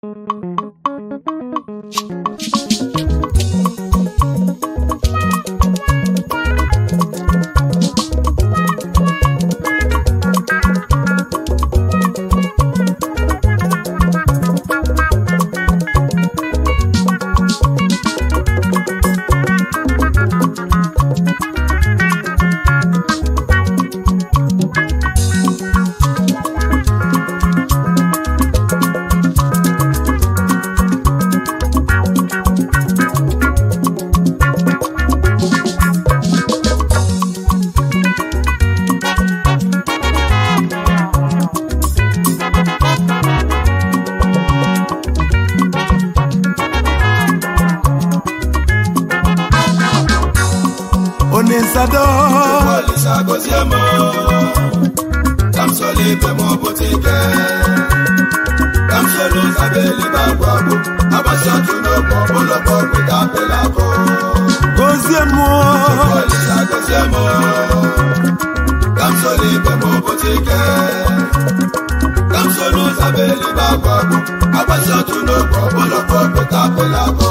onisado Olisa gọzie m ka m soro ibe m ọbụta ike ka m soro ụzabeli bụ agwụ agwụ agbasi atụ n'ogbe ọbụlọkọ ọgwụ ka apịla akụ gozie m Olisa gọzie m ka m soro ibe m ọbụta ike ka m soro ụzabeli bụ agwụ agwụ agbasi atụ n'ogbe ọbụlọkọ ọgwụ ka apịla akụ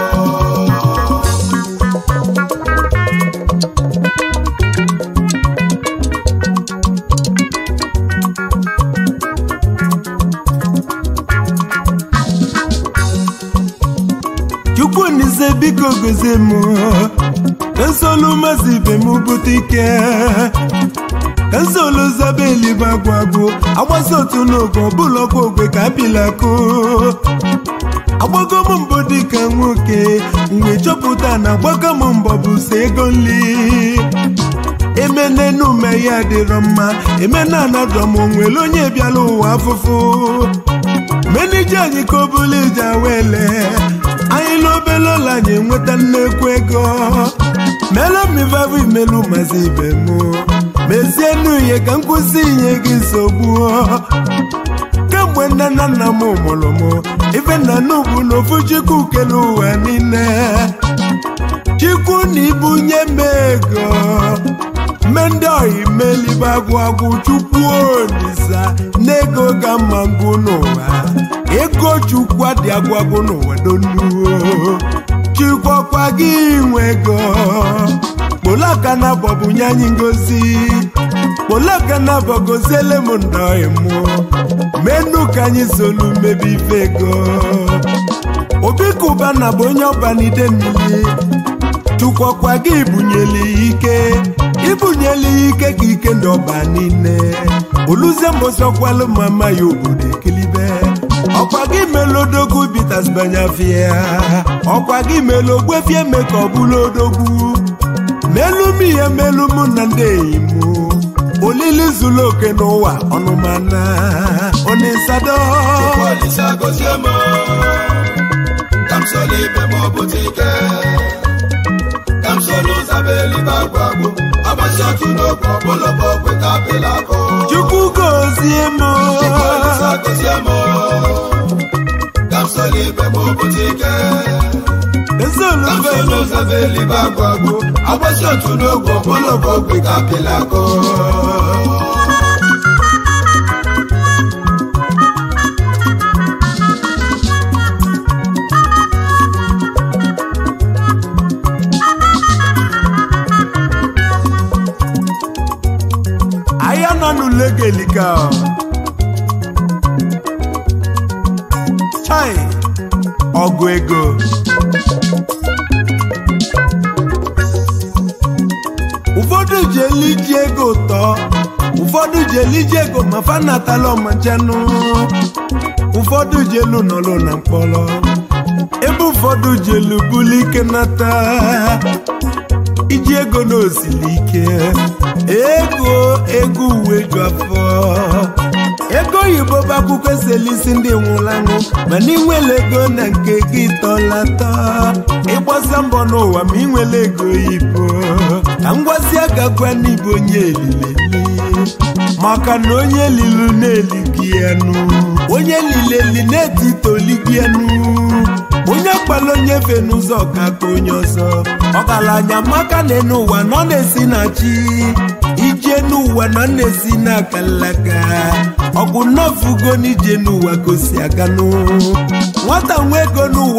chukwu nise biko gozie m ka nsolu mazi ibe m bute ike ka nsolu zaba elibe agwụ agwụ agbasi otu n'oge ọbụla ọkwa ogwe ka apịlakụ agbago m mbọ dịka nwoke mgbe chọpụta na agbago m mbọ bụ so ego nli emenenume ya dịrọ mma emena anadọ m onwere onye bịala ụwa afụfụ menije anyị ka o bụla ije awele anyị n'obele ụlọ anyị enweta nnekwu ego melu mivavụ imelu mazi ibe m mezie nuye ka nkwụsị inye gị nsogbu kemgbe nne na nna m mụrụ m ife nna n'ugwu na ofu chukwu kele ụwa niile chukwu na ibunye m ego mme ndị ọyị melibe agwụ agwụ chukwu olisa n'ego ka mma ngwụ n'ụwa ego chukwu adị agwụ agwụ n'ụwa donuo chikwakwa gị nwe ego kpolaka na bọbụ nye anyị ngozi kpolaka na bọ goziele m ndọị mụ menu ka anyị solu mmebi ife ego obi kụba na bụ onye ọbanide mmiri chukwakwa gị bunyeli ike ibunyeli ike ka ike ndị ọba niile oluzie mbọsọkwalụ mama ya obodo ekilibe ọkwa gị melu odogwu bitas banyafia ọkwa gị melu ogbefie me ka ọ bụrụ odogwu melu m ihe melu mụ na ndị enyi m olili zuru oke n'ụwa ọnụmana onisado Olisa gọzie m ka m soro ibe m ọbụta ike ka m soro ụzabeli bụ agwụ agwụ agbasi atụ n'ogbe ọbụlọkọ ọgwụ ka apịla akụ chukwu gozie m Olisa gọzie m ka m soro ibe m ọbụta ike ka m ezolufe soro ụzabeli bụ agwụ agwụ agbasi atụ n'ogbe ọbụlọkọ ọgwụ ka apịla akụ ahịa nọ n'ule gelika chai ọgụ ego ụfọdụ ji eliji ego ụtọ ụfọdụ ji eliji ego ma fa natala ọmachanụ ụfọdụ ji elu nọlụ na mkpọrọ ebe ụfọdụ ji elu buli ike nata iji ego n'osili ike ego ego uwe ju afọ ego oyibo bụ akwụkwọ eselisi ndị nwụlanụ mana inwele ego na nke gị tọlatọ ịgbasa mbọ n'ụwa ma inwele ego oyibo ka ngwazi agagwa n'ibu onye elileli maka na onye lilu na-eligi enu onye lileli na-etitoligi enu onye kpala onye fe n'ụzọ ka ka onye ọzọ ọgaranya maka na n'ụwa nọ na-esi na chi ije n'ụwa nọ na-esi n'aka nlaka ọgwụ nọfugo n'ije n'ụwa gosi aganụ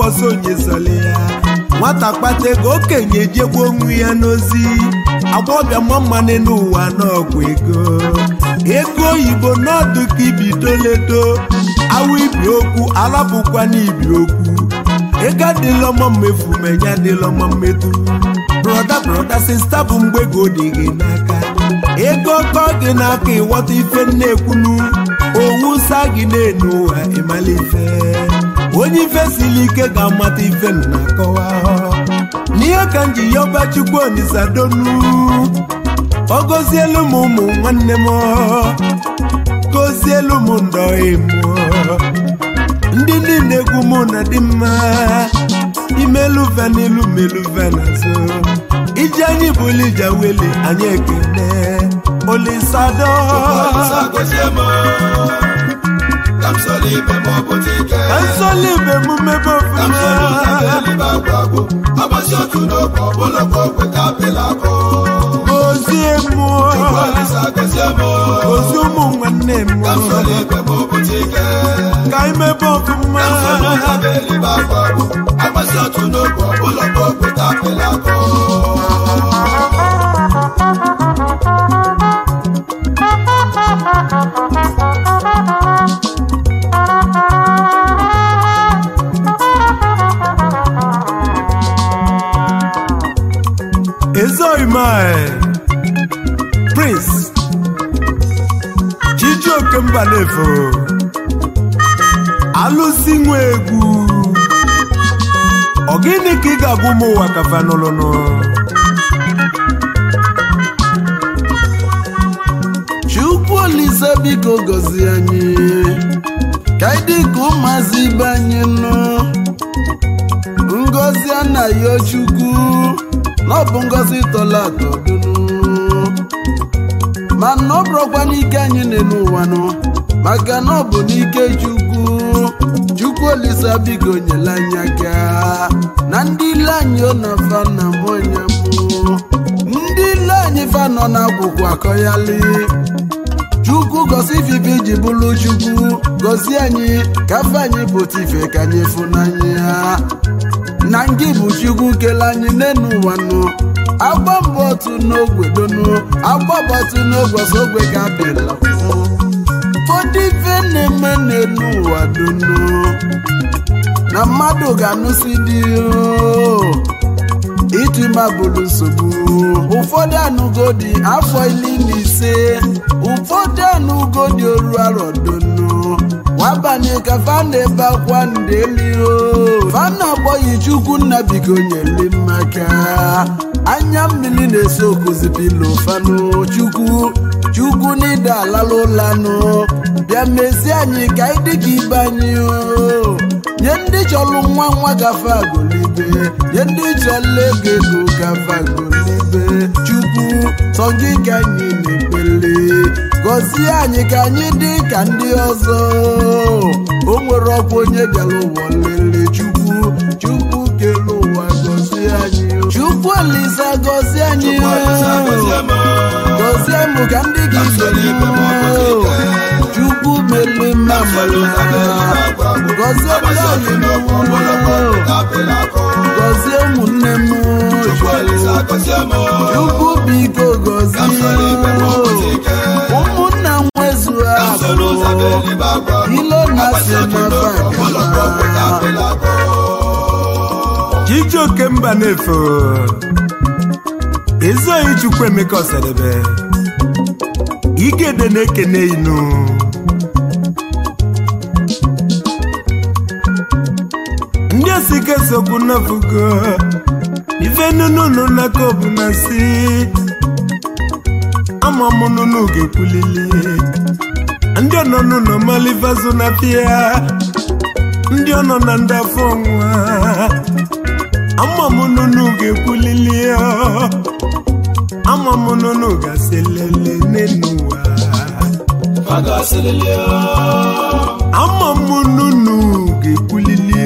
mbọsị onye zọli ya nwata kpata ego okenye ejegbu onwe ya n'ozi agbọbịa mma n'ụwa n'ọgwụ ego ego oyibo n'ọdụ ka ibidoledo awụ ibi okwu alapụkwa n'ibi okwu ego adịlọ mma mmefu menya adịlọ mma mmedu broda broda sista bụ mgbe ego dị gị n'aka ego kọ gị n'aka ịghọta ife na-ekwunu owu sa gị n'enu ụwa ịmala ife onye ife siri ike ga-amata ife na-akọwa n'ihe ka m ji yọba chukwu onisa donu ọ gọzielu m ụmụ nwanne m gọzielu m ndọghị m ndị niile egwu mụ na dị mma imeluve n'ilu meluve n'azụ iji anyị bụlụ ija wele anyị ekene olisado Olisa gozie m ka m soro ibe m ọbụta ike nsọli bụ emume bụ ka m soro ụzọ ofuma elibe agwụ agwụ ọgbasi otu n'oge ọbụla ka okwe ka apịla akụ gozie mmụọ Olisa gozie m gozie ụmụ nwanne m ka m soro ibe m ọbụta ike ka imebe ọfụma ka m soro ụzọ elibe agwụ agwụ ọgbasi otu n'oge ọbụla ka okwe ka apịla akụ ezoghị prince chijioke mbanefo alụsi nwe egwu ọ gịnị ka ị ga-abụ ụmụ ụwa kafa n'ụlụnụ chukwu olise biko gọzie anyị ka anyị dị ka ụmụazị ibe anyị nụ ngọzi anaghị chukwu na ọ bụ ngọzi tọla atọ dunu mana ọ bụrụkwa n'ike anyị na-enu ụwa nụ maka na ọ bụ n'ike chukwu chukwu olise biko nyere anyị aka na ndị ile anyị ọ na fa na mụnya mụ ndị ile anyị fa nọ n'akwụkwọ akọyali chukwu gosi ifife iji bụrụ chukwu gosi anyị ka afọ anyị pụta ife ka anyị fụnanya na ngị bụ chukwu kele anyị n'enu ụwa nụ agba mbọ otu n'ogwe donu agba mbọ otu n'ogwe ọsọ ogwe ka abịala ụfọdụ ife na-eme n'enu ụwa donu na mmadụ ga-anụsi dị oo ịtụ ime bụrụ nsogbu ụfọdụ anụgo dị afọ iri na ise ụfọdụ anụgo dị oru arọ donu wabanye ka fa na-ebe akwa ndeli o fa na-agbọghị chukwu nna biko nyere mmaka anya mmiri na-eso okuzipilo fanụ chukwu chukwu n'ịda alala ụlanụ bịa mezie anyị ka anyị dị ka ibe anyị o nye ndị chọrọ nwa nwa gafe agolibe nye ndị chọrọ ego ego gafe agolibe chukwu sọ gị ka anyị na-ekpele gọzie anyị ka anyị dị ka ndị ọzọ o nwere ọkwa onye bịara ụwa lele chukwu chukwu kele ụwa gọzie anyị chukwu olisa gọzie anyị Olisa gozie m gọzie m ka ndị gị ibe chukwu mele mma gọzie ndị anyị gọzie ụmụnne m chukwu biko gọzie ụmụnna nwezu abụ ilo na si chijioke mbanefo ezoghị chukwu emeka ọsadebe igede na-ekene inu ndị osike sokwu nafugo ife nununu naka obu na si ama m nunu ga-ekwulili ndị ọnọnụ nọ malivazụ na pịa ndị ọ nọ na ndị afọ nwa ama m nunu ga-ekwulili ama m nunu gasị lele n'ụwa ama m nunu ga-ekwulili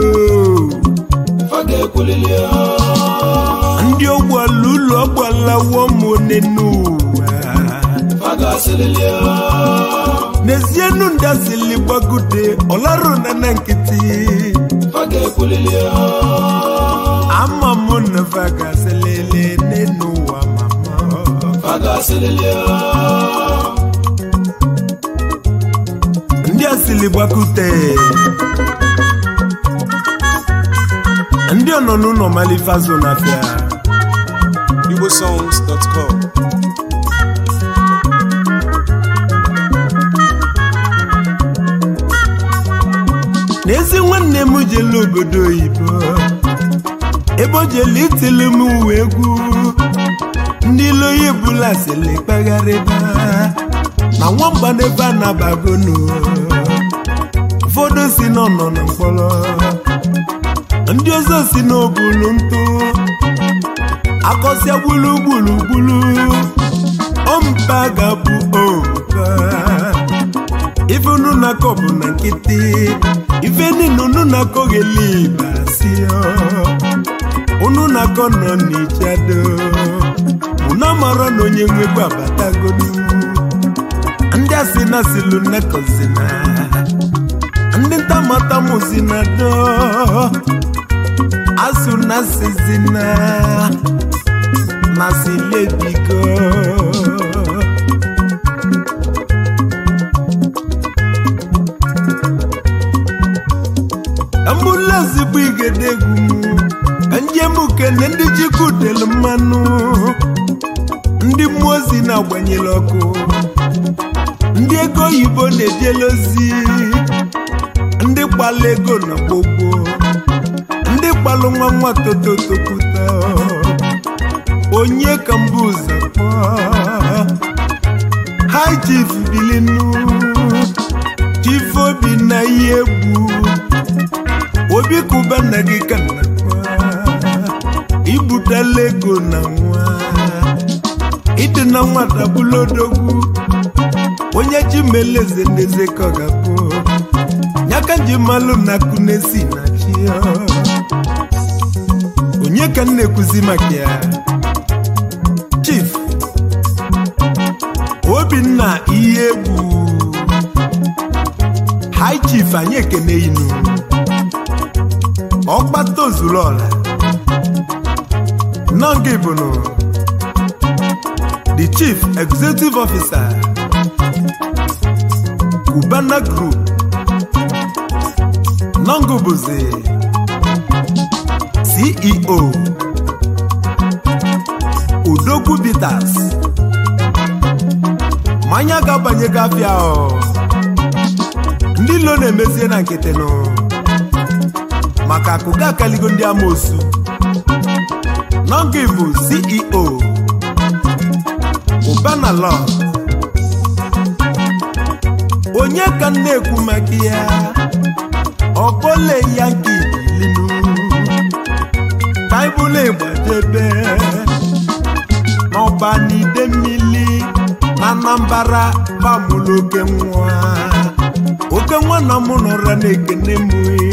ndị ọgbala ụlọ ọgbalawo m one n'ụwa n'ezienu ndasili gbagude ọlarụ na na nkịtị ekwulili ama m nnefe gasị lele n'enu ụwa mama fagasịlili ndị asili gbakute ndị ọnọ n'ụlọ malifazo na fịa igbosongs.com n'ezi nwanne m jele obodo oyibo ebe o jele itili m uwe egwu ndị iloyi bụla sili kpagharịba na nwamba n'ebe a nabagonu ụfọdụ si n'ọnọ na mkpọrọ ndị ọzọ si n'obulu ntụ akọsịa gburugburu gburu ompa ga-abụ ompa ife unu na-akọ bụ na nkịtị ife niile unu na-akọ gheli unu na-akọ nọ n'ijado unu amara na onye nwegbu abatago n'iwu ndị asị na silu nnekọzina ndị ntamatamos do asụ na sizina na silebigo ambulance bụ igedegwu njem kene ndị jikudelu mmanụ ndị mmụọ ozi na-agbanyere ọkụ ndị ego oyibo na-ejele ozi ndị kpala ego na gbogbo ndị kpalụ nwa nwa tototokwuta onye ka mbụ ụzọ kpọọ hi chief bilinu chief obi na ihe egwu obi kụba nna gị ka nna kwa ibutela ego na nwa ịdị na nwata bụla odogwu onye ji meleze ndeze ka ọ ga-abụ nyaka ji malụ na kunesi na chi onye ka m na-ekwuzi maka ya chief obinna ihe egwu hi chief anyị ekene inu ọkpata ozuru ọla nọngị bụnụ the chief executive officer Cubana Group nọngụ bụzi CEO Udogwu Bitters mmanya ga-abanye gafịa ọ ndị ilo na-emezie na nkịtị nụ maka akụkọ akaligo ndị amoosu nọngị bụ ceo ụbana lọ onye ka m na-ekwu maka ya ọkpọle ya nke ibilinu baịbụl ịgbadebe n'ọba n'ide mmiri na anambara bamụlụ oke nwa oke nwa na mụ nọrọ na-ekene m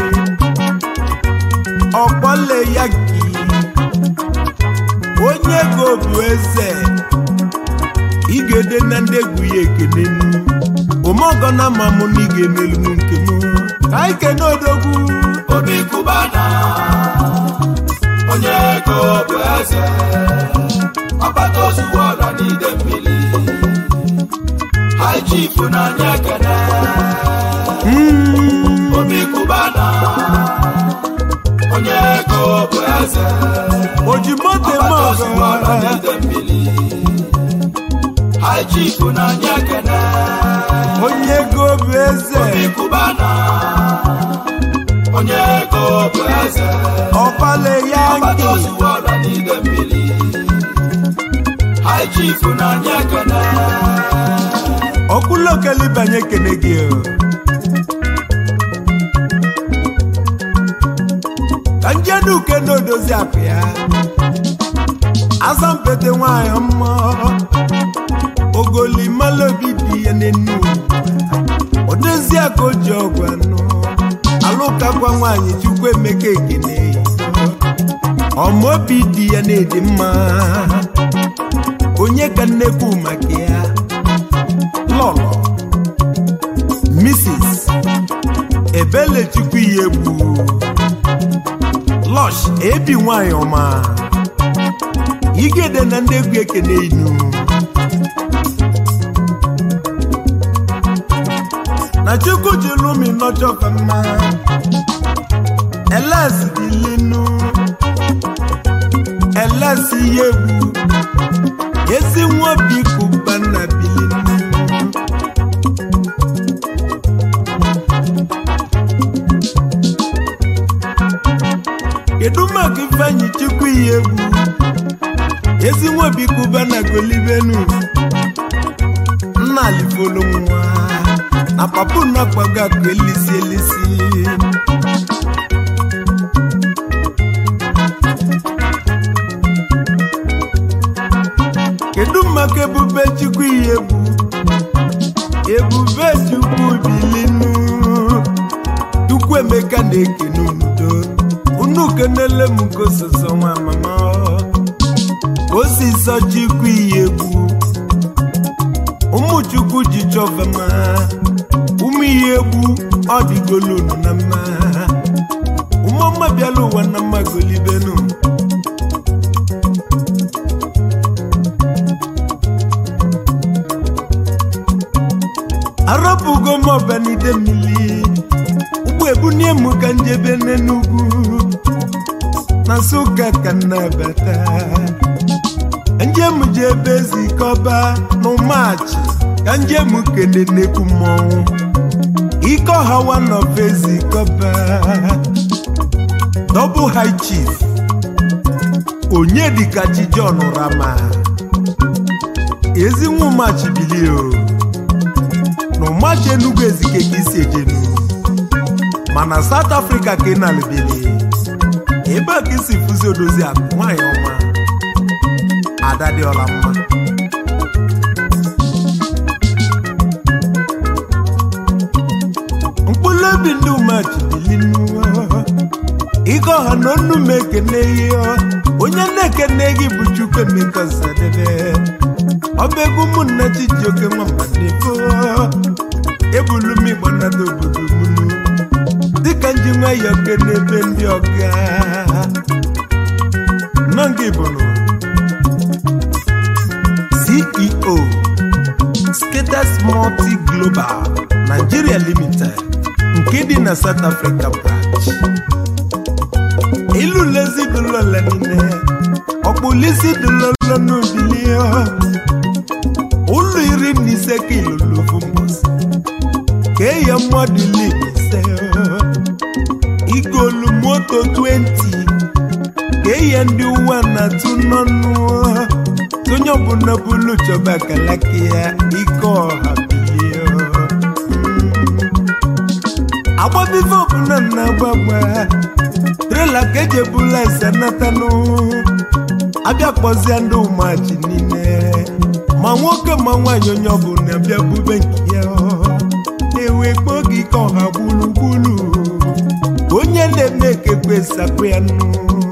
ọkpọle ya gị onye ego bụ eze igede na ndị egwu ya ekene nu omeọgọ na ama mụ na ị ga-emelu m nke m ka anyị kene odogwu obi kụbana onye ego bụ eze ọkpata ozugbo ọla n'ide mmiri haji ịfụnanya ekene obi kụbana onye ego bụ eze oji moto eme ọkpata ozugbo ọla ọgọ n'ide mmiri haji ịfụnanya ekene onye ego bụ eze obi kụbana onye ego bụ eze ọkpale ya ọkpata nke ozugbo ọla n'ide mmiri haji ịfụnanya ekene ọkpụlokelibanye kene gị o. ka njedu uke na-odozi akụ ya asampete nwanyị mma ogolimaloobi dị ya n'enu odozi aka o ji ọgwụ anụ alụkakwa nwaanyị chukwu emeka ekene ọmaobi dị ya na-edi mma onye ka nnekwu maka ya lọlọ mrs ebelechukwu ihe egwu lọsh ebi nwanyị ọma igede na ndị egwu ekene inu na chukwu jiri umi nọchọfa mma eles bilinu eles ihe egwu ezi nwa bikuba na bilinu kedu maka ifeanyi chukwu ihe egwu ezi nwa bikuba na golibenu nna alifolu nwa na papu na-akpago akụ elisi elisi kedu maka ebube chukwu ihe egwu ebube chukwu bilinu chukwu emeka na-ekene udo unu kenele m gososo nwa mama osisọ chukwu ihe egwu ụmụ chukwu ji chọvama ụmụ ihe egwu ọ dịgolunu na mma ụmụọma bịala ụwa na mma golibenu arọpụgo m ọbanide mmiri ụgbọ ebunie m ka njebe n'enugwu na nsụka ka nnabata njem ji ebe zikọba n'ụmachi ka njem kene nnekwu mmọnwụ ike ọha one of ezikọba double high chief onye dịka chi John Rama ezi nwa ụmachi bilie o na ụmachi Enugu ezike ka isi ejenu mana South Africa ka ị na-alụbili ebe a ka isi fụzi odozi akụ nwaanyị ọma ada dị ọla mma mkpụrụ obi ndị umeji bilinu ike ọha na onu m ekene ihe onye na-ekene gị bụ chukwu emeka sadebe ọba egwu ụmụnna chijioke nwammadebo ebulu m igbanada obodo munu dịka nji nwayọ kene ebe ndị ọga nọ gị bụrụ CEO Skaters Multi Global Nigeria Limited nke dị na South Africa branch ilu lezi dụlọla niile ọkpụlisi dụlọlọ n'obili ụlọ iri na ise ka ilolovu mbọsị ka eya mmadụ iri na ise igolu moto 20 ka eya ndị uwe na-atụ n'ọnụ onye ọbụla bụlu chọba akalaka ya ike ọha bilie agbabive ọbụla na-agbagba trela ka eji ebula ese natanụ abịa kpọzie ndị ụmụachi niile ma nwoke ma nwaanyị onye ọbụla bịa bube nke ya na-ewe kpọọ gị ike ọha gburugburu onye na-eme ekekwe sapụ ya nụ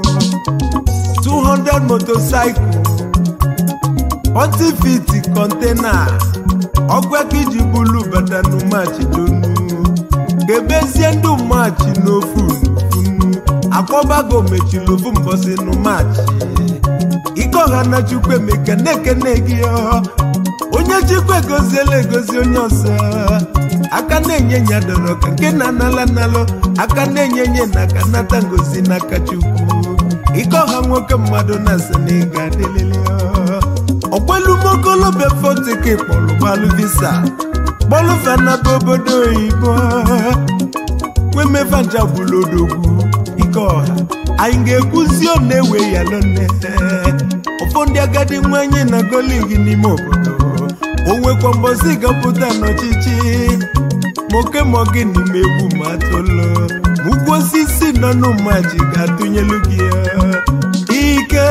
200 motorcycle 40 feet kọntena ọgwa ka iji bulu bata n'ụmachi donu ga-ebezie ndị ụmachi n'ofu n'ofunu akpọbago mechiri ofu mbọsị n'ụmachi ike ọha na chukwu emeka na-ekene gị onye chukwu egoziela egozi onye ọzọ aka na-enye nya dọrọ ka nke na-anala nalụ aka na-enye nye na aka nata ngozi n'aka chukwu ike ọha nwoke mmadụ na-asị na ị ga-adịlịlị ọgbalumogolobe fotiki kpọrọ gbalụ visa kpọlụ fanaba obodo oyibo nwemevanja gbulodogwu ike ọha anyị ga-ekwuzi ọ na-ewe ya lone ụfọ ndị agadi nwanyị na goligi n'ime obodo o nwekwa mbọsị gapụta n'ọchịchị moke mogi n'ime egwu ma tolo ma ugwu osisi nọ n'ụmaji ga-atụnyelu gị ike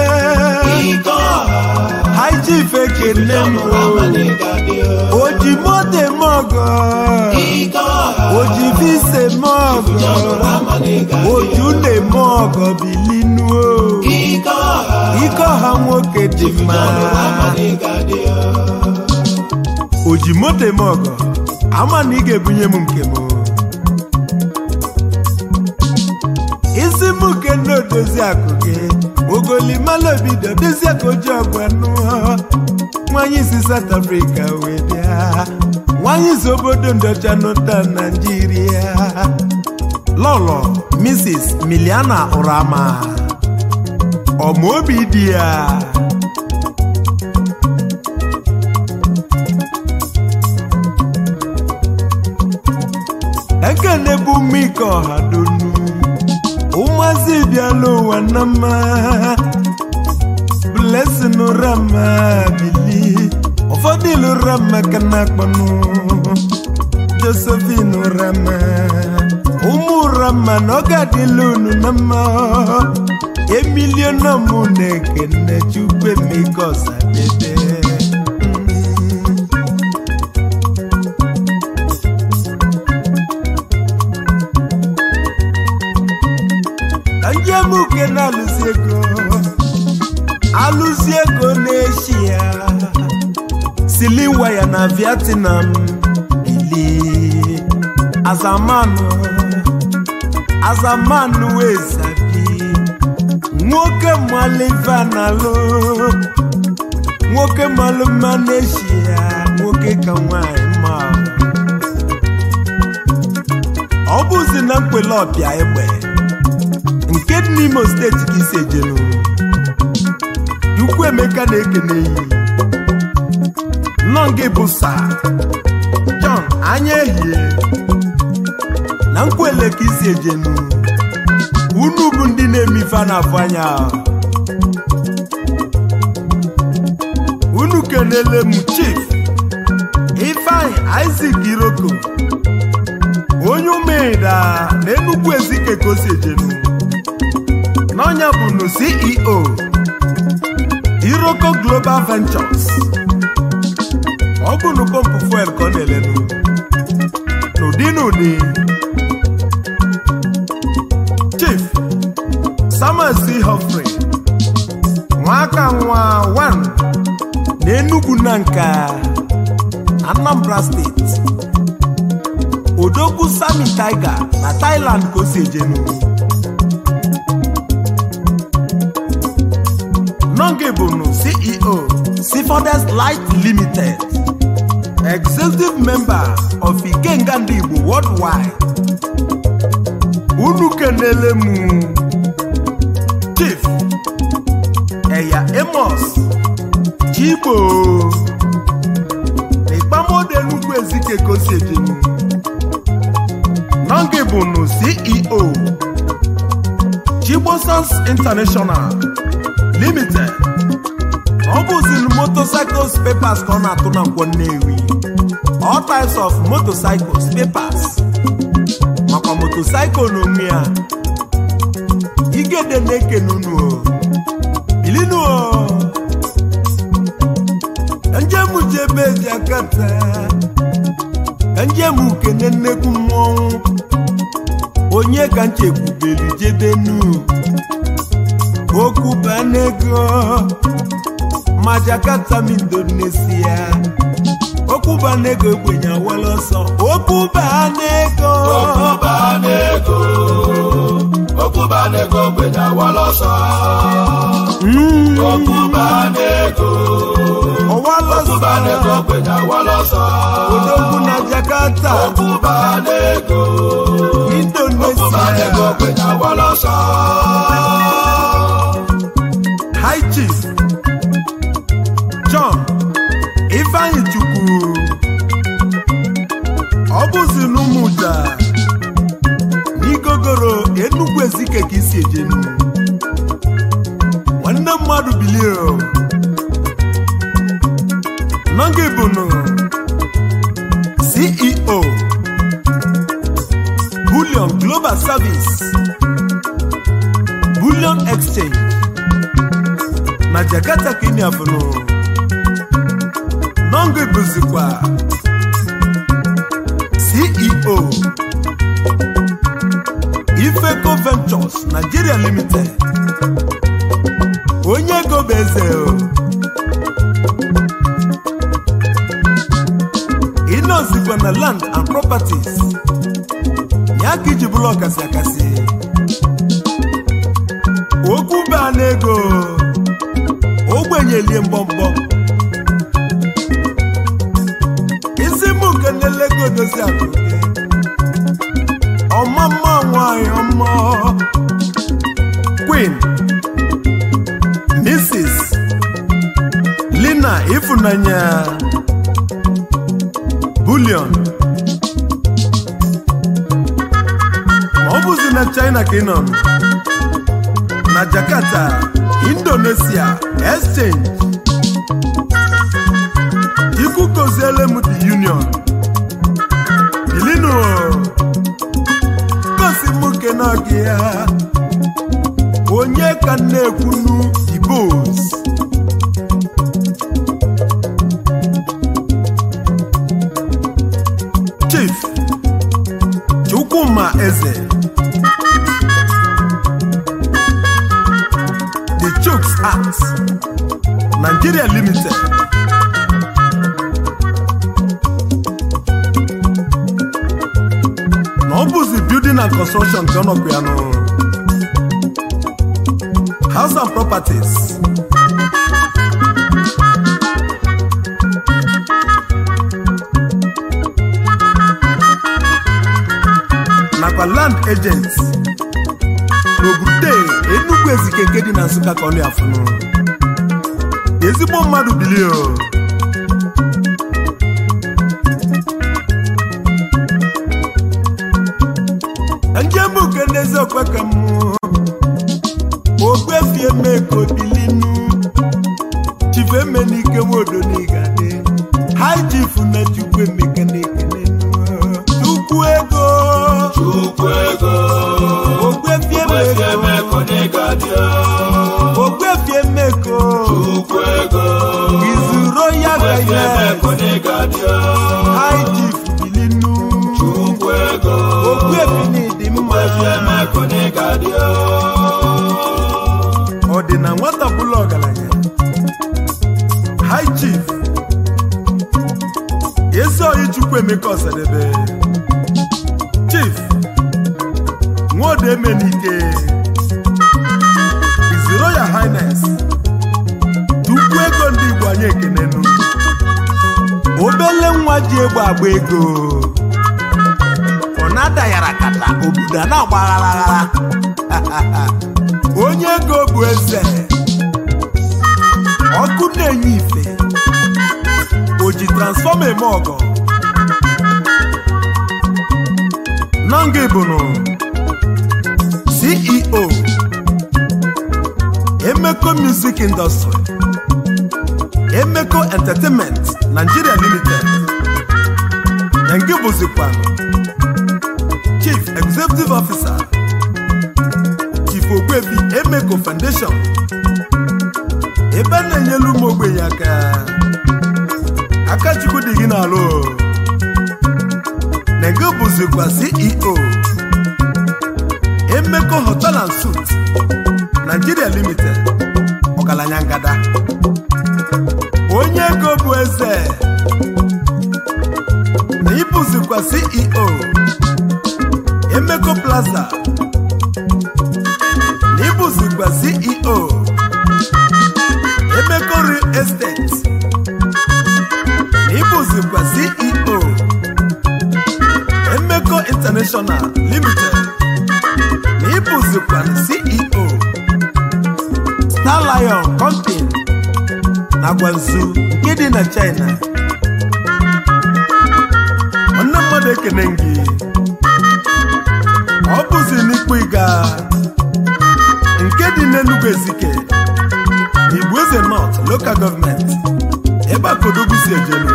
high chief ekene m oji moto eme ọgọ oji visa eme ọgọ oju na-eme ọgọ bilinuo ike ọha nwoke dị mma oji moto eme ọgọ ama na ị ga-ebunye m nke m edozi akụ gị ogolimala obido dozie ka oji ọgwanụ nwanyị si South Africa wee bịa nwanyị si obodo ndocha nụta Naijiria lọlọ Mrs. Miliana Urama ọmaobi di ya ekene bụ mike ọha donu ụmụazị bịala ụwa na mma blessing rama bili ụfọdụ ilu rama ka na-akpọnụ josephine rama ụmụ rama na ọ ga-adịla unu na mma emiliona mụ na-ekene chukwu emeka ọsadebe ka njem uke na-alụsi ego alụsi ego n'eshia sili waya na vietnam ili azamanụ azamanụ wee sabi nwoke maliva na-alụ nwoke malụ mma n'eshia nwoke ka nwanyị mma ọ bụzi na mkpele ọbịa egbe nke dị n'imo steeti ka isi ejenu ukwu emeka na-ekene yi nọ gị bụ sa John anya ehie na nkwele ka isi ejenu unu bụ ndị na-eme ife a na-afụ anya unu kenele m chief ifeanyi Isaac Iroko onye umeda na enugwu ezike ka o si ejenu n'ọnya bụnu ceo iroko global ventures ọ bụnu pọmpụ fuel ka ọ na-elenu n'ụdị n'ụdị chief samuel c hofrey nwaka nwa 1 na enugwu na nka anambra steeti odogwu sami tiger na thailand ka o si ejenu Nonge Bono, CEO, Seafooders Light Limited, Executive Member of Ikenga Ndị Igbo Worldwide. Unu kenele mụ Chief Eya Amos Chigbo N'ikpamode Nnukwu Ezike Kosiejenu Nonge Bono, CEO, Chigbo Sons International limited ọ bụziri motorcycles papers ka ọ na-atụ na nkwọ Nnewi all types of motorcycles papers makwa motorcycle n'onwe ya igede na-ekene unu o bilinu o njem jebe ji akata njem ukene nnekwu mmọnwụ onye ka nchekwubeli jebenu okwu banego ma Jakarta m Indonesia okwu banego ekwenye awala ọsọ okwu banego Okubanego, Okubanego gbenye awala ọsọ. Mm, Okubanego, ọwala Okubanego ọsọ gbenye awala ọsọ. odogwu na Jakarta Okubanego, Okubanego Indonesia gbenye awala ọsọ. High Chief John Ifeanyi Chukwu ọ bụzi n'ụmụja n'igogoro Enugu Ezike ka isi ejenu nwanne mmadụ bilie o. nọgị bụnụ CEO Bullion Global Service Bullion Exchange na Jakarta ka ị na-afụnụ nọngụ bụzikwa CEO Ifeco Ventures Nigeria Limited onye ego bụ eze o ịnọzikwa na land and properties ya ka iji bụrụ ọkasị akasị na-elie mgbọmgbọ isi mụ kenelego dozi akụ gị ọmama nwanyị ọma queen mrs lina ifunanya bulion ma ọ bụzi na china ka ị nọ na jakarta indonesia exchange ikwu goziele m the union bilinu gosi m kenọgị ya onye ka m na-ekwunu ibos chief chukwuma eze the chooks act nigeria limited na ọ bụzi building and construction ka ọ nọkwa ya nụ house and properties nakwa land agents n'obodo enugwu ezike nke dị na nsụka ka ọ na-afụnụ ezigbo mmadụ bilie o njem uke n'ezi okpeke m ogbefie meko bilinu chifemenike nwodonigade hai chifu na chukwu emeke na-ekene chukwu ego Chukwu ego ogbefie Wezie meko meko n'ịgadị ogbefie meko Chukwu ego izuro ya Wezie meko gayes n'ịgadị hai chifu bilinu Chukwu ego ogbefie dị mma Wezie meko n'ịgadị ọ dị na nwata bụla ọgaranya high chief ezeoyi chukwu emeka ọsadebe chief nwodo emenike His Royal Highness tukwu ego ndị igbo anyị ekenenu obele nwa ji egbe agba ego ọ na-adayara kata obodo a na-agba aghara onye ego bụ eze ọkụ na-enye ife o ji transfọma eme ọgọ nanga ibunu ceo emeko music industry emeko entertainment nigeria limited na nke bụzikwa chief executive officer chief ogbebi emeko foundation ebe a na-enyelu ụmụ ogbenye aka aka chukwu dị gị n'alụ na nke bụzikwa ceo emeko hotel and suit nigeria limited ọgaranya ngada onye ego bụ eze na ịbụzikwa ceo emeko plaza na ịbụzikwa ceo emeko real estate na ịbụzikwa ceo emeko international limited na ịbụzikwa ceo star lion company na gwanzu nke dị na china nwanne mmadụ ekene gị ọ bụzi n'ikpu ịga nke dị n'enugwu ezike igbo eze north local gọọmenti ebe a kodogwu si ejelu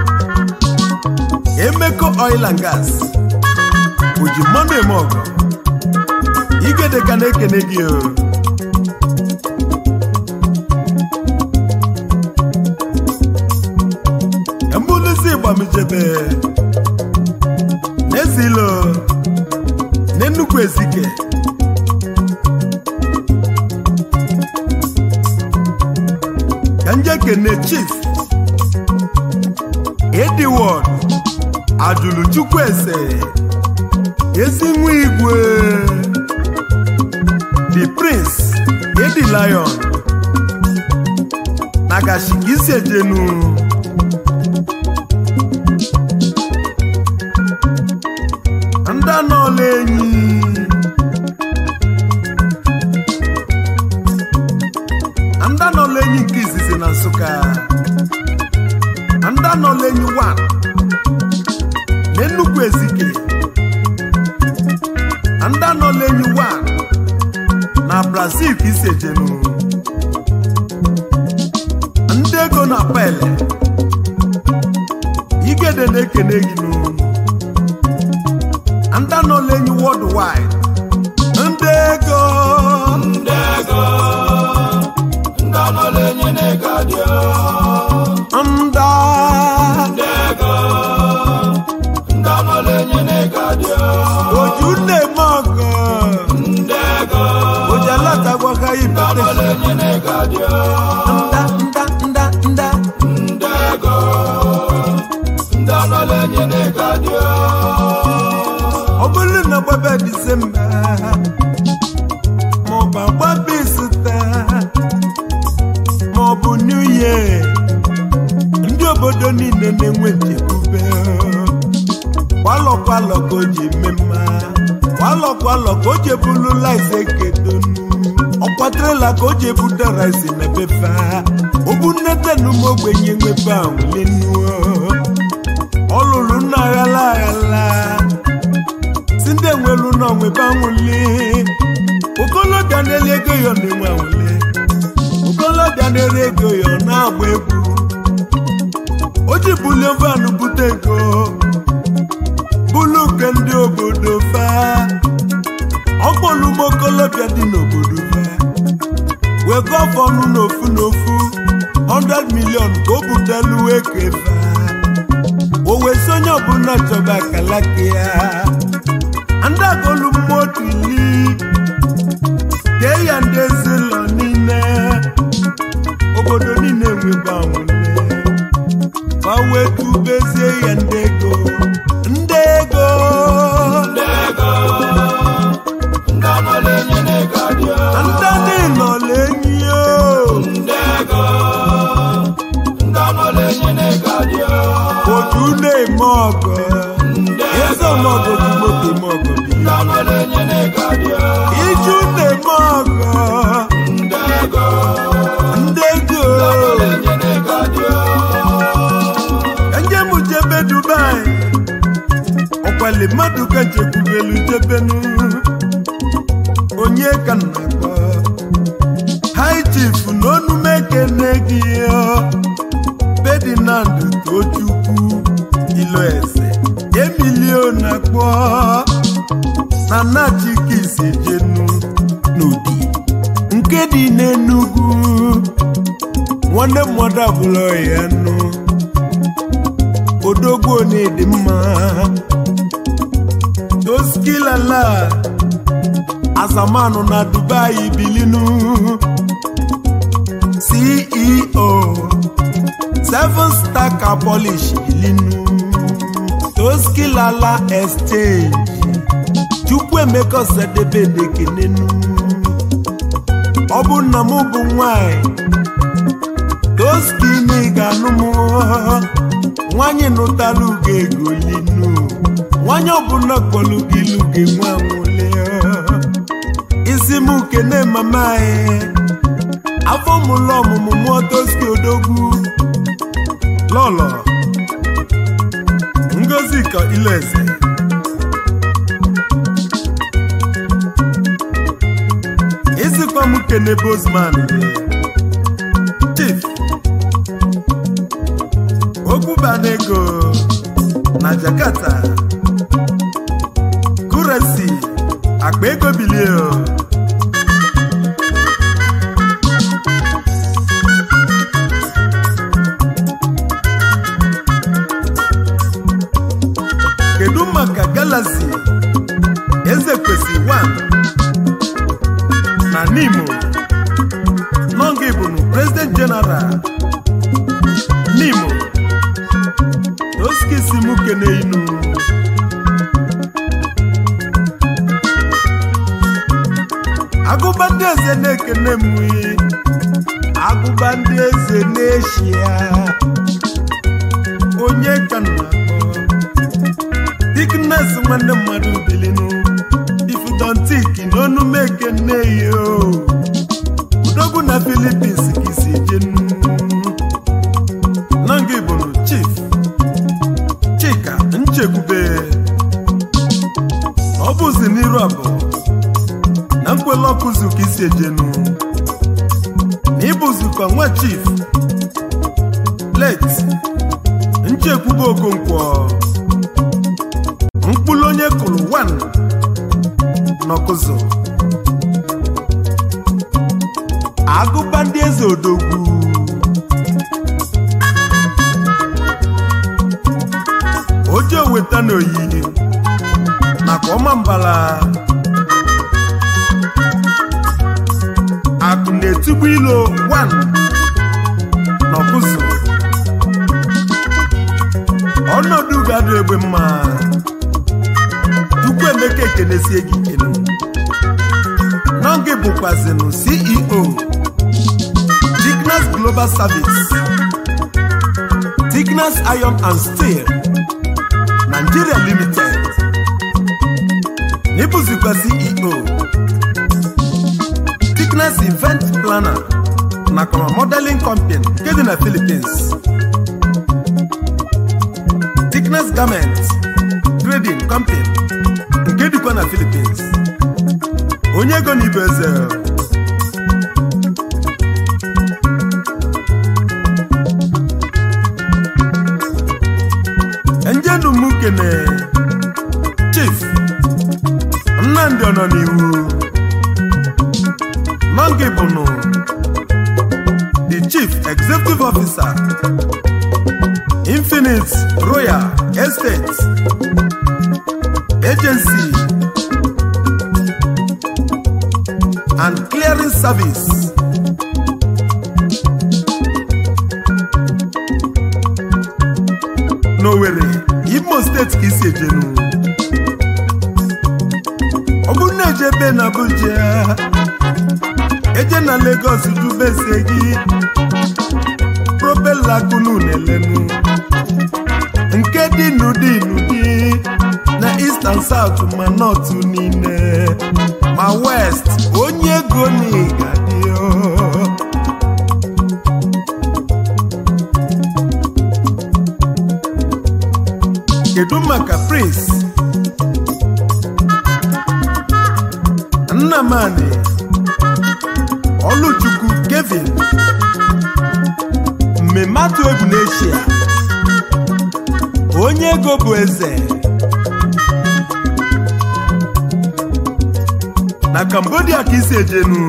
emeko oil and gas o ji mmanụ eme ọgọ igede ka na-ekene gị o mbuluzi gbamijebe n'ezilo n'enugwu ezike ka nje kene chief ediwod ajụlụ chukwueze ezi nwa igwe the prince edi lion na agashi ka isi ejenu ndị anọọla enyi ndị anọọla enyi nke izizi na nsụka ndị anọọla enyi 1 na nnukwu ezike ndị anọọla enyi 1 na brazil ka isi ejenu ndị ego na pele igede na-ekene gị n'onu ndị anọla enyi worldwide ndị ego ndị ego ndị anọla enyi na-ega dị ndị ndị ego ndị anọla enyi na-ega dị oju na-eme ọgọ ndị ego oji alatagwaga ndị anọla ibete enyi na-ega dị nda nda nda nda ndị ego ndị anọla enyi na-ega dị ọ bụrụ na gbaba disemba maọbụ agbaba isita maọbụ new year ndị obodo niile na-enwe nchekwube kwalọ kwalọ ka o ji eme mma kwalọ kwalọ ka o ji ebulu laisi ekedonu ọkwatrela ka o ji ebudara isi na befe ogbu nnete na ụmụ ogbenye nwepe ahụlenuo ọ lụrụ nna aghala aghala si ndị enwelu na onwebe anwụli okolobịa na-ele ego ya na-enwe anwụli okolobịa na-ere ego ya ọ na-agba egwu o ji bulie van bute ego bulu nke ndị obodo fa ọkpọlụm okolobịa dị n'obodo fa wee gọfọ ọnụ n'ofu n'ofu 100 million ka o butelu eke fa o wee si onye ọbụla chọba akalaka ya ndị agolu mmadụ ili kee ya ndị ezinụlọ niile obodo niile nwebe anwụle ma wee tubezie ya ndị ego ndị ego ndị ego ndị anọla enyi na-ega dị ndị niile enyi o ndị ego ndị anọla enyi na-ega dị otu na-eme ọgọ eze ọmọgọ ji moto eme ọgọ bi ndị anọla enyi na-ega dị iju na-eme ọgọ ndị ego ndị ego enyi na-ega dị enye m jebe dubai ọkwali mmadụ ka jekwubelu jebenu onye ka m na-akpọ hai chief na onume ekene gị ferdinand tochukwu iloeze emilio na-akpọ na nachikisi jenu n'ụdị nke dị n'enugwu nwanne mmadụ abụrụ ya nụ odogwu onye dị mma toskilala azamanụ na dubai bilinu ceo seven star car polish bilinu toskilala exchange chukwuemeka osedebe dekenenu ọ bụ nna m bụ nwanyị toskini ga-anụ m nwanyị nụtara ugo ego linu nwanyị ọbụla kpọrọ gị ilu ga-enwe anwụle isi m kene mama anyị afọ mụlọ ọmụmụ mụọ toski odogwu lọlọ ngozi ka ileze isikwa m kene bosman chief okwubanego na jakarta kuresi akpa ego bilie kedu maka galaxy eze kwesị 1 na nimo nọnga ibunu president general nimo oskisi m kene inu agụba ndị eze na-ekene m agụba ndị eze n'eshia onye ka nna akpọ diknes nwanne mmadụ bilinu ifudontik n'onumeke nneyo udogwu na filipins ka isi jenu nanga ibonu chief chika nchekwube ọ bụzi n'iru abụọ na nkwele ọkụzụ ka isi ejenu na ịbụzikwa nwa chief late nchekwube okonkwo mkpụrụ onye kụrụ 1 n'ọkụzụ agụba ndị eze odogwu oje weta n'oyi nakwa ọma mbala akụ na-etugbu ilo 1 n'ọkụzụ ọnọdụ ga-adụ egbe mma Chukwu Emeka ekenesie gị ikele Nọngị bụkwazịnụ CEO Tignas Global Service Tignas Iron and Steel Nigeria Limited n'ịbụzikwa CEO Tignas Event Planner nakwa Modeling Company nke dị na Philippines Tignas Garment Trading Company nke dịkwa na Philippines onye ego na ibe eze njenu m kene Chief Nnamdi ọ nọ n'iwu Nọngị bụnụ the Chief Executive Officer Infinite Royal Estate Agency and Clearing Service n'Owerri Imo steeti ka isi ejenu ọ bụrụ na eje ebe na Abuja eje na Lagos dubese gị propela kunu na-elenu nke dị n'ụdị n'ụdị na east and south ma north niile ma west onye ego n'ịgadị kedu maka prince nnamani ọlụchukwu kevin mmemme atụ egwu n'eshia onye ego bụ eze na cambodia ka isi ejenu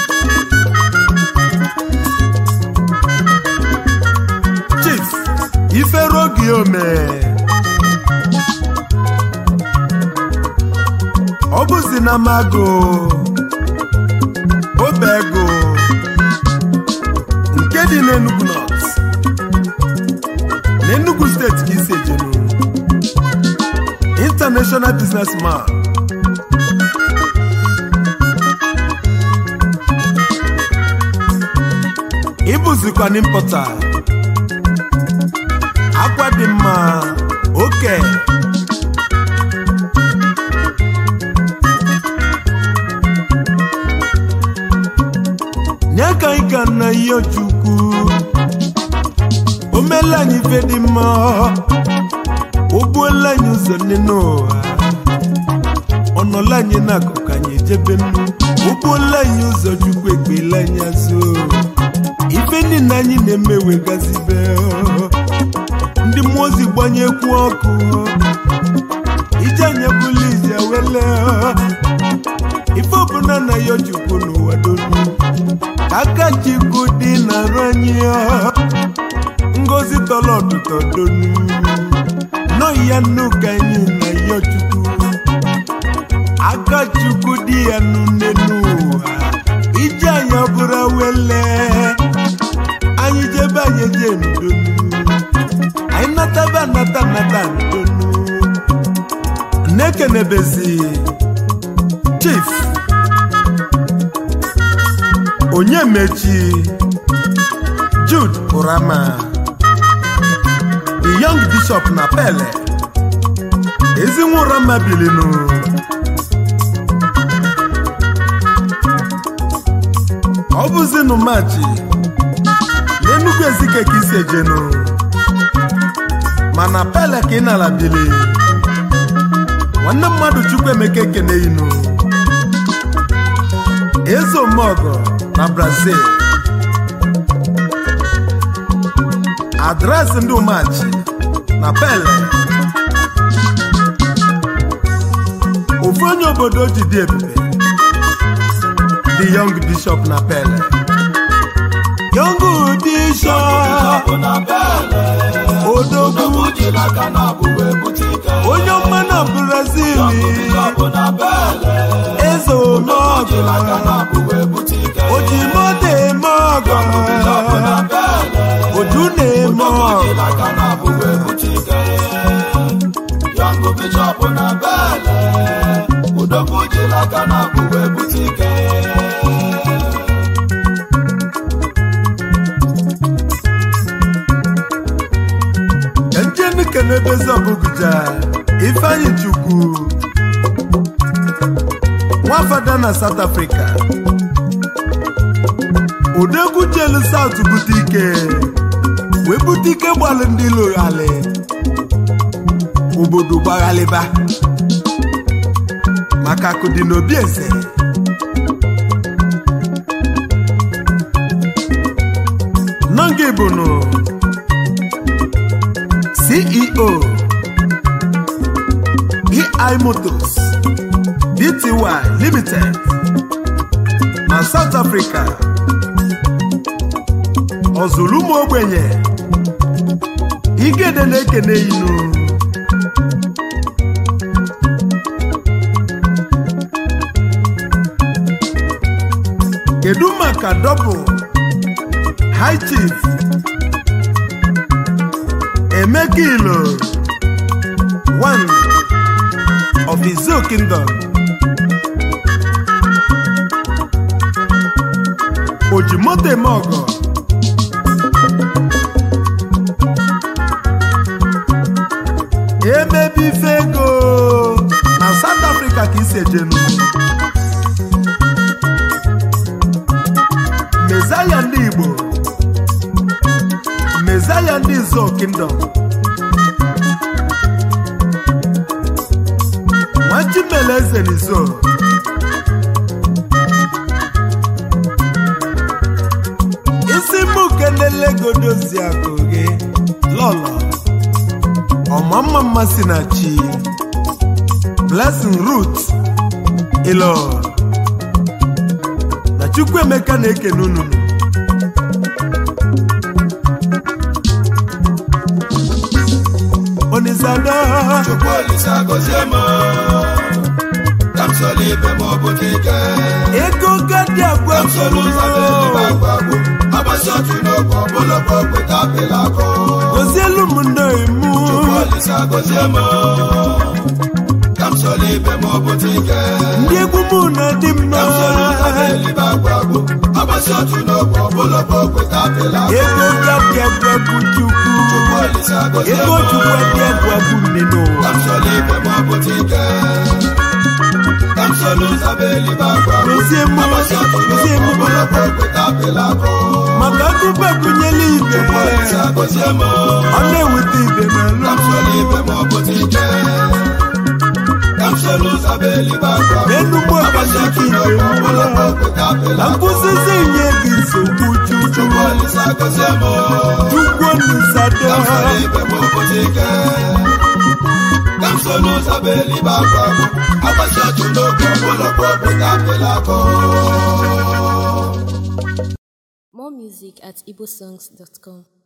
chief iferogi ome ọ bụzi na mago obego nke dị n'Enugu North n'Enugu steeti ka isi ejenu international businessman ịbụzikwa n'impọta akwa dị mma oke nye ka anyị ka nna ihe chukwu o meela anyị ife dị mma o buola anyị ụzọ nne n'ụwa ọ nọla anyị n'akụkụ anyị ejebe nnu o buola anyị ụzọ chukwu ekpela anyị azụ ife niile anyị na-eme wegazibe ndị mmụọ ozi gbanyekwu ọkụ ije anya bụla ije wele ife ọbụla na ya chukwu n'ụwa donu aka chukwu dị na-arụ anyị ngozi tọrọ ọtụtụ donu nọ ya nnu ka anyị na ya chukwu aka chukwu dị ya nne n'ụwa ije anyị ọbụla wele anyị jebe anyị eje ndonu anyị nataba anata nata ndonu na-ekenebezi chief onye mechi Burama the young bishop na pele ezinwa ụrama bilinu ọ bụzinu machi n'enugwu ezike ka isi ejenu mana pele ka ị nala bili nwanne mmadụ chukwu emeka ekene inu eze omeọgọ na brazil adresị ndị umachi na pele ofu onye obodo ji dị ebube the young bishop na pele young bishop odogwu onye ọma na brazil eze omeọgọ ojimoto eme ọgọ oju na-eme ọgọ njenike n'ebezi ọbụgụja ifeanyi chukwu nwafada na south africa odegwu jelu south bute ike wee bute ike gbalụ ndị loghali obodo gbaghalịba maka akụ dị n'obi eze nọnga ibunu ceo ei motors bty limited na south africa ọzụrụ ụmụ ogbenye igede na-ekene inu kedu maka double high chief emeka ilo one of izo kingdom ojimoto eme ọgọ emebi ife ego na south africa ka isi ejenu mezaya ndị igbo mezaya ndị zo kingdom nwachimele eze n'izo isi mụ kenele godozi akụ gị lọlọ ọmamma mmasị na chi blessing root ilo na chukwuemeka na-ekene unu onisada Chukwu Olisa gọzie m ka m soro ibe m obodo ike ego gadi agwa ka m soro ụzọ na-elibe agwagwo agbasi otu n'oge ọbụla bụ okweta apịla akụ gozielu m ndị imu Chukwu Olisa gọzie m ka m soro ibe m obodo ike ndị egwu mụ na dị mma ka m soro ụzọ na-elibe agwagwo agbasi otu n'oge ọbụla bụ okweta apịla akụ ego gadi agwa bụ chukwu Chukwu Olisa gọzie m ego chukwu adi agwa bụ nne n'ụwa ka m soro ibe m obodo ike ka m soro ụzọ na-elibe agwagwo gozie mụ agbasi otu gozie n'oge mụ ọbụla bụ okweta apịla akụ maka akụkọ agụnyela ibe Olisa gọzie m ọ na-eweta ibe ka m n'alụ soro ibe m obodo ike ka m soro ụzọ na-elibe agwagwo n'enugbo agbasi ọkachaka otu ibe n'oge mụ ọbụla bụ okweta apịla na akụ nkụzizi nye gị nsogbu chukwu Chukwu Olisa gọzie m chukwu nisado ka m soro ibe m obodo ike ka m soro ụzọ na-elibe agwagwo agbasi otu n'oge ọbụla bụ okweta apịla akụ More music at igbosongs.com.